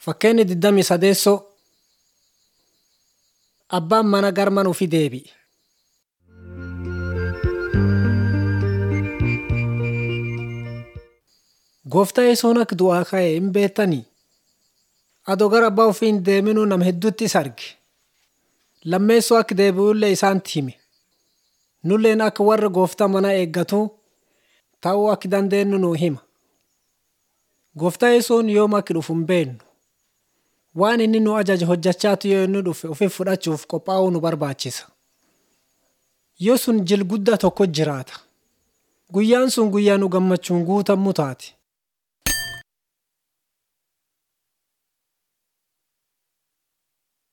Fakkeenyi 28 Abbaan mana gara mana ofii deebi'e. Gooftaa Yesuun akka du'aa ka'e hin beektanii? Adoo gara abbaa ofii hin deeminuu nama hedduutti isa arge. Lammeessoo akka deebi'ullee isaanitti hime. Nulleen akka warra gooftaa manaa eeggatu ta'uu akka dandeenyu nuu hima. Gooftaa Yesuun yoom akka dhufu hin beeknu. Waan inni nu ajaje hojjechaatu yoo inni dhufe ofiif fudhachuuf qophaa'uu nu barbaachisa. Yoo sun jil guddaa tokko jiraata. Guyyaan sun guyyaa nu gammachuun guutamu taate.